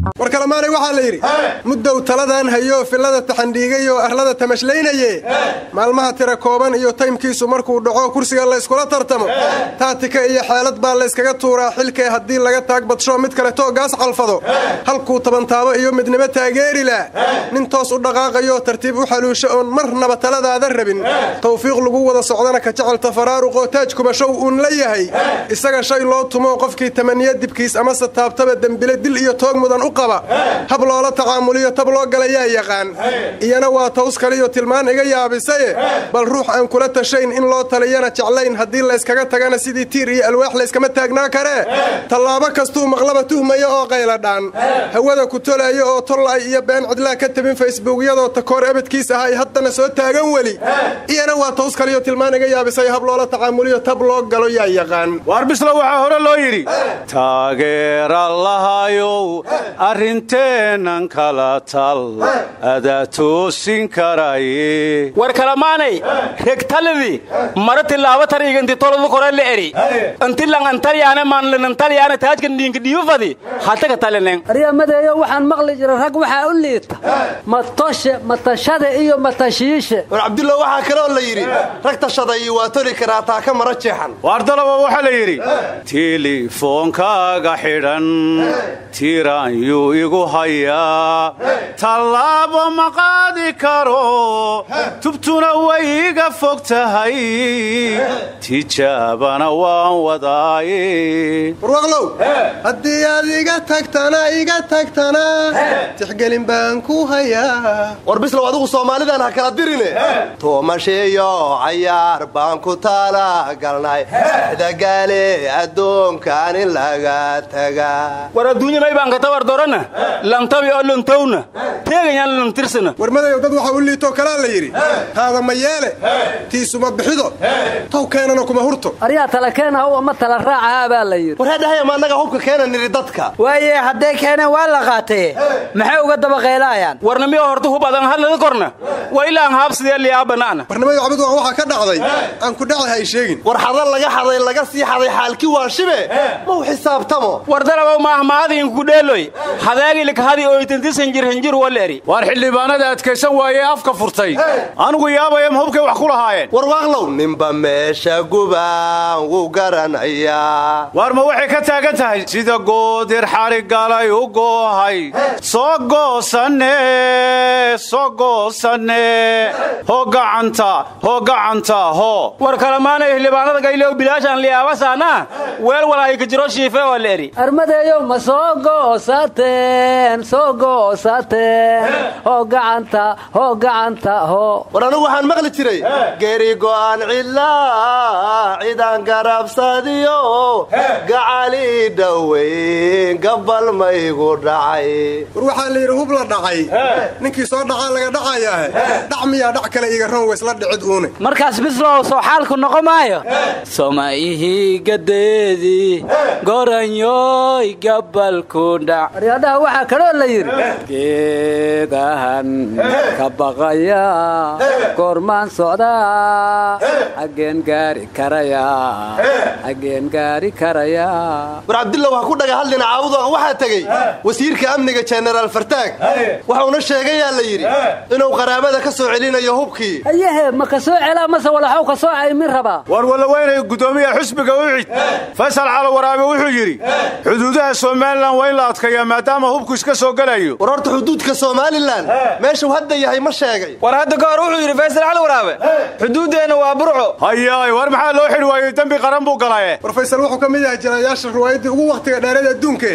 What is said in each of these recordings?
war kalemaanay waxaa la yidhi muddow taladan hayo fillada taxandhiigayoo arlada tamashleynaye maalmaha tira kooban iyo taymkiisu markuu dhaco kursiga la yskula tartamo taatika iyo xeelad baa layskaga tuuraa xilkee haddii laga taag badsho mid kale toogaas calfado halkuu tabantaabo iyo midnimo taageerila nin toos u dhaqaaqayo tartiib u xaluusho oon marnaba taladaada rabin tawfiiq lagu wada socdana ka jecelta faraaruqoo taaj kubashow uun la yahay isaga shay loo tumo qofkii tamaniya dibkiis amase taabtaba dembile dil iyo toog mudan u qaba hab loola tacaamuliyo tab loo galayaa yaqaan iyana waa taws kaliyo tilmaan iga yaabisaye bal ruux aan kula tashayn in loo taliyana jeclayn haddii layskaga tagana sidii tiir iyo alwaax layskama taagnaa karee tallaabo kastuu maqlaba tuhmaya oo qayladhaan hawada ku tolaayo oo tolla'ay iyo been cidlaa ka tabin facebookyadoo takoor ebadkiis ah ay haddana soo taagan weli iyana waa taws kaliyo tilmaan iga yaabisay hab loola tacaamuliyo tab loo galo yaa yaqaan waar bislo waxaa hore loo yidhi taageerallahayow arrinteennan kala tal adaa toosin karaye war kalamaanay regtalidi mara tilaaba tariga inti toladu kore la eri inti lang antalyaane maanlan antalyaane taajkan dhiinka dhiifadi hataga talineng aryamadeeyo waxaan maqli jira rag waxaa u liita matoshe matashade iyo matashiishe war cabdullah waxaa kaloo la yidhi rag tashaday waa toli karaa taa ka mara jeexan waardalaba waxaa la yidhi tilifoonkaaga xidhan tiraanyuu igu hayaa tallaabo ma qaadi karo tubtuna way iga fog tahay tijaabana waan wadaaye warwaqlow haddii aad iga tagtana iga tagtana tixgelin baan ku hayaa war bislow adigu soomaalidan ha kala dirine tuumashiyo cayaar baan ku talagalnay dagaale addoonkan in laga tagaa war adduunyamay baan ka tabar dorana lantabi oo lantowna teegayaan lantirsana war madayow dad waxa u liitoo kalaa la yidhi haada ma yeele tiisuma bixido tow keenana kuma hurto aryaa tala keena uwa ma tala raacahaa baa la yidhi war heedhahaya ma annaga hubka keena nidhi dadka waaye hadday keeneen waa la qaatee maxay uga dabaqaylaayaan warnamiyo horta hub adan hadlada korna waa ilaa aan haabsidee liyaabanaana warnimada cabid waa waxaa ka dhacday aan ku dhaci hay sheegin war xada laga xaday laga sii xaday xaalkii waa shibe mau xisaabtamo war dalabow maahmaadiinku dheeloy hadaagilkhadi oytantisanjir hanjir waleri waar xildhibaanada adkaysan waayee afka furtay anugu yaabaya ma hubkay wax ku lahaayeen war waaqlow ninba meesha gubaan wuu garanayaa waar ma waxay ka taagan tahay sida goodir xarigalay u goohay soo goosanne soo goosanne hoo gacanta hoo gacanta hoo war kalamaanay xildhibaanada gaylew bilaashaan liyaabasaana weel walaahi ka jiro shiife oo leeri armadeeyo ma soo goosateen soo goosateen hoo gacanta hoo gacanta hoo war anigu waxaan maqli jiray geeri go'aan cidlaa cidaan garabsadiyo gacali dhoweyn gabal maygu dhacay war waxaa la yidhi hub la dhacay ninkii soo dhacaa laga dhacayaahe dhac miyaa dhac kale iga ron weysla dhicid uune markaas bislow soo xaalku noqo maayo somaihii gadeedii goranyoy gabalku dhac aryadhaha waxaa kaloo la yidhi geedahan ka baqaya goormaan socdaa xaggeen gaari karaya xaggeen gaari karaya war cabdillah wax ku dhaga hadlina caabudoaq waxaa tegey wasiirka amniga jenaraal fartaag wuxuuna sheegayaa la yidhi inuu qaraabada ka soo celinayo hubkii ayahe ma ka soo celaa mase walaxow ka soo caymin rabaa war walaweynay guddoomiyaha xusbiga ucid faysal calo waraabe wuxuu yidhi xuduudaha somalilan waa in la adkayaa maadaama hubku iska soo gelayo war horta xuduudka somalilan meeshuu hadda yahay ma sheegay war hadda ka hor wuxuu yidhi faysal cali waraabe xuduuddeenna waa burco hayaay war maxaa loo xidhi waayey dembi qaran buu galaye war faysal wuxuu ka mid yahay jirayaasha riwaayaddii ugu wakhtiga dheerada adduunke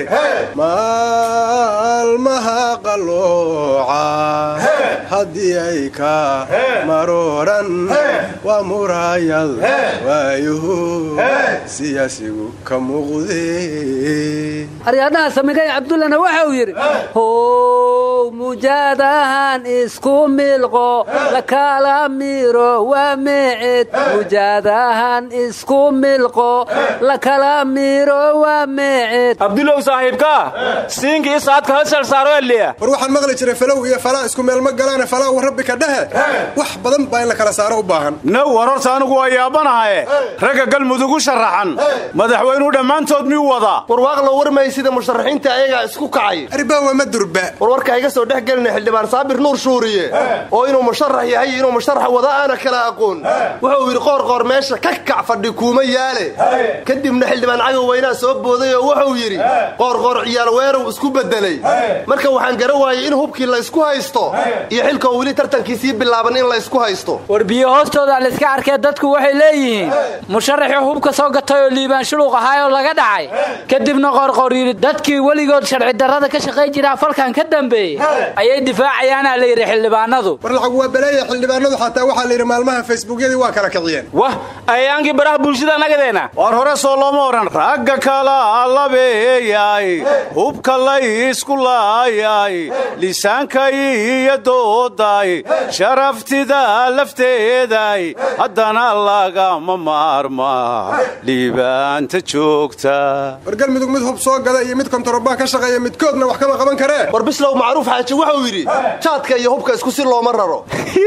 maalmaha qalooca haddii ay ka marooran waa muraayad waayuhu siyaasigu ka muuqde aryadhaha samigay cabdullana waxa uu yidhi how mujaadahan isku milqo lakala miro waa meeced mujaadahan isku milqo lakala miro waa meeced abdulow saaxiibkaa siinkii saadka hal shal saaro eliya war waxaan maqli jiray falow iyo falaa isku meel ma galaan badane falaa wa rabbi ka dhehe wax badan baa in la kala saaro u baahan now war horta anigu waa yaabanahaye ragga galmudug u sharaxan madaxweynuu dhammaantood miyuu wadaa warwaaqla warmay sida musharaxiinta ayagaa isku kacay arbaawa ma durba warwarka iga soo dhex gelina xildhibaan saabir nuur shuuriye oo inuu musharax yahay inuu musharax wada aana kala aqoon wuxuu yidhi qoorqoor meesha ka kac fadhi kuuma yaale kadibna xildhibaan cagow weynaa soo booday oo wuxuu yidhi qoorqoor ciyaal weerow isku bedelay marka waxaan gara waayey in hubkii laysku haysto iyo xilkoo weli tartankiisii bilaaban in laysku haysto war biyo hoostooda layska arkee dadku waxay leeyihiin musharaxii hubka soo gatay oo liibaan shuluq ahaayoo laga dhacay kadibna qoorqoor yidhi dadkii weligood sharci darrada ka shaqayn jiraa falkan ka dambeeyey ayay difaacayaana la yidhi xildhibaanadu war lacag waa baleeya xildhibaanadu xataa waxaa la yidhi maalmaha facebookyadii waa kala kiciyeen wah ayaankii baraha bulshada nagadeena war hore soo looma odhan ragga kala labeeyay hubka laysku laayay lisaankay iyo dooday sharaftida lafteeday haddana lagama maarma liibaanta joogta war galmudug mid hub soo gada iyo mid kontarobaan ka shaqeeya midkoodna wax kama qaban karee war bislow macruuf xaaji wuxuu yidhi jaadka iyo hubka isku si looma raro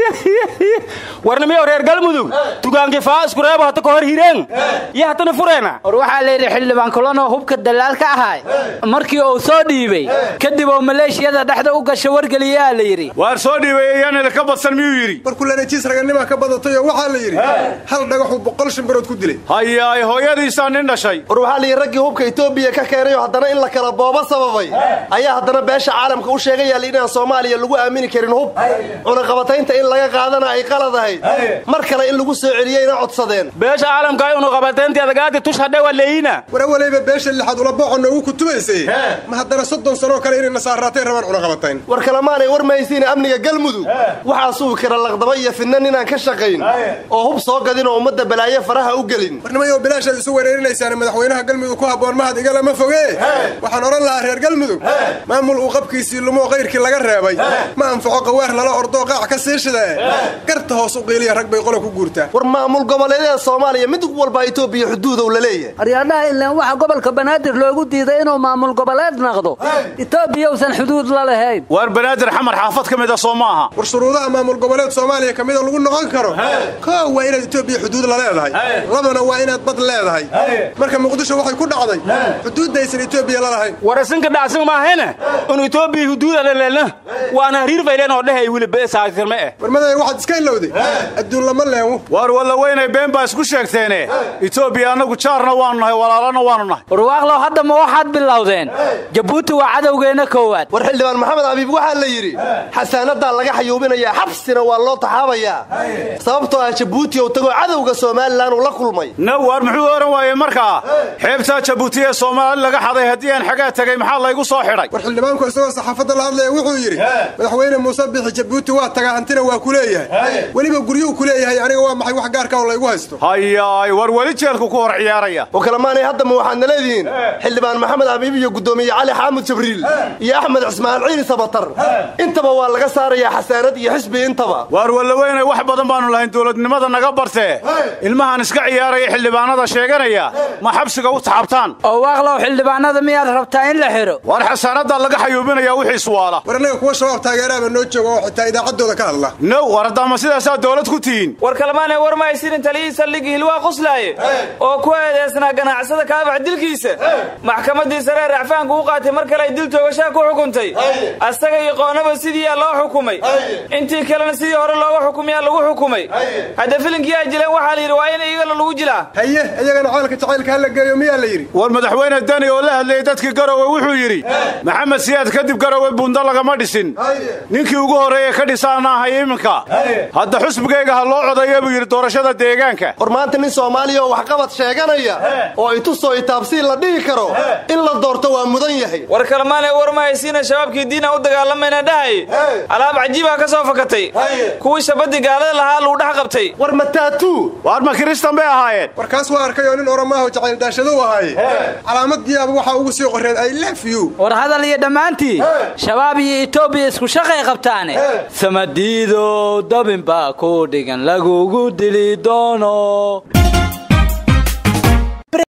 warnimiyo reer galmudug dugaankii faa isku reebo hata ka hor hireen iyo hatana fureena war waxaa la yidhi xildhibaan kulanoo hubka dallaal ka ahay markii uu soo dhiibay kadib oo maleeshiyada dhexda u gasha wargeliyaa la yidhi waar soo dhiibay iyaanila ka badsan miyuu yidhi war kulanajiis raganimaa ka badatay oo waxaa la yidhi hal dhagaxuu boqol shimbirood ku dilay hayaay hooyadiisaa nin dhashay war waxaa la yidhi raggii hubka etoobiya ka keenay oo haddana in la kala boobo sababay ayaa haddana beesha caalamka u sheegayaal inaan soomaaliya lagu aamini karin hub cunaqabataynta in laga qaadana ay qalad ahayd mar kale in lagu soo celiyeyna codsadeen beesha caalamka ay unuqabateynteeda gaadi tush hadhe waa leeyina war awaleyba beesha lixaad ula booco noogu kutubaysay ma haddana soddon sanoo kale inay nasaaraatay rabaan cunaqabatayn war kalemaanay war mahaysiin amniga galmudug waxaa sugi kara laqdaba iyo fidna ninaan ka shaqayn oo hub soo gadin oo ummadda balaayo faraha u gelin warnimayo bilaashaad isu wereerinaysaan madaxweynaha galmudug ku habboon mahad igalama foge waxaan odhan lahaa reer galmudug maamul uu qabkiisii lumoo qayrkii laga reebay ma anfaco qawaar lala ordoo qaac ka sii shidee garta hoos u qiiliya rag bay qola ku guurtaa war maamul goboleedyada soomaaliya mid walba etoobiya xuduudow la leeyahay aryaadhaha ilaan waxa gobolka banaadir loogu diiday inuu maamul goboleed naqdo etoobiya usan xuduud la lahayn waar banaadir xamar xaafad ka mid a soo maaha war shuruudaha maamul goboleed soomaaliya ka mida lagu noqon karo koo waa inaad etoobiya xuduud la leedahay labana waa inaad bad leedahay marka muqdisho waxay ku dhacday xuduuddaysan etoobiya la lahayn war isinka dhacsin maahayna un etoobiya huduuda laleelna waana hariir fayleen oo dhehay wiliba saasirme eh warmaday waxaad iska ilowday adduun lama leewo waar walla weynay been baa isku sheegteene etoobiya annagu jaarna waanu nahay walaalana waanu nahay warwaaqlow hadda ma waxaad bilowdeen jabuuti waa cadowgeenna koowaad war xildhibaan maxamed abiib waxaa la yidhi xasaanadaa laga xayuubinayaa xabsina waa loo taxaabayaa sababtoo ah jabuuti ou tagoo cadowga somalilan uu la kulmay now waar muxuu ohan waayey markaa xeebtaa jabuuti ee soomaali laga xaday haddii aan xagaa tegay maxaa laygu soo xidhay war xildhibaanku isagoo saxaafadda la hadlaya wuxuu yidhi madaxweyne muuse bixi jabuuti waa tagaa hantina waa ku leeyahay weliba guryuu ku leeyahay aniga waa maxay wax gaarka oo laygu haysto hayaay war weli jeelku ku hor ciyaaraya oo kalemaanay haddama waxaadna leedihiin xildhibaan maxamed abiib iyo guddoomiye cali xaamud jibriil iyo axmed cismaan ciili sabatar intaba waa laga saarayaa xasaanad iyo xisbi intaba waar walla weynay wax badan baanu lahayn dowladnimada naga bartee ilmahan iska ciyaaraya xildhibaanada sheeganaya ma xabsiga u taxabtaan oo waaqlow xildhibaanada miyaad rabtaa in la xidho waar xasaanadaa laga xayuubinaya wixii suwaala war annaga kuwa shabaab taageeraaba noo jooga oo xitaa idaacaddooda ka hadla now war haddaama sidaasaa dowlad ku tihiin war kalemaanay war mahaysiinin taliyihii saldhigii hilwaa quslaaye oo ku eedeysnaa ganacsada kaabax dilkiisa maxkamaddii saree racfaanku u qaatay mar kale ay dil toogashaa ku xukuntay asaga iyo qoonaba sidiiyaa loo xukumay intii kalena sidii hore looga xukumiyaa lagu xukumay hadda filinkii ay jileen waxaa la yidhi waa in iyagana lagu jilaa haye iyagana ceelka jacaylka hala geeyo miyaa la yidhi war madaxweyne dani oo la hadlayay dadkii garowe wuxuu yidhi maxamed siyaad kadib garowe buunda lagama dhisin ninkii ugu horreeye ka dhisaana ahay iminka hadda xusbigayga ha loo codayo buu yidhi doorashada deegaanka war maanta nin soomaaliya oo waxqabad sheeganaya oo itusoo itaabsiin la dhihi karo in la doorto waa mudan yahay war kalemaanay war mahaysiina shabaabkii diina u dagaalamayna dhahay alaab cajiibaa ka soo fakatay kuwii shabaddii gaalada lahaa luu dhex qabtay war mataatuu waar ma kiristan bay ahaayeen war kaas waa arkay oo nin oramaaho jacayl daashaduu ahaaye calaamadiyaaba waxaa ugu sii qoreen i lef you war hadal iyo dhammaantii shabaab iyo etoobiya isku shaqay qabtaane samadiidow dabin baa ku dhigan lagugu dili doono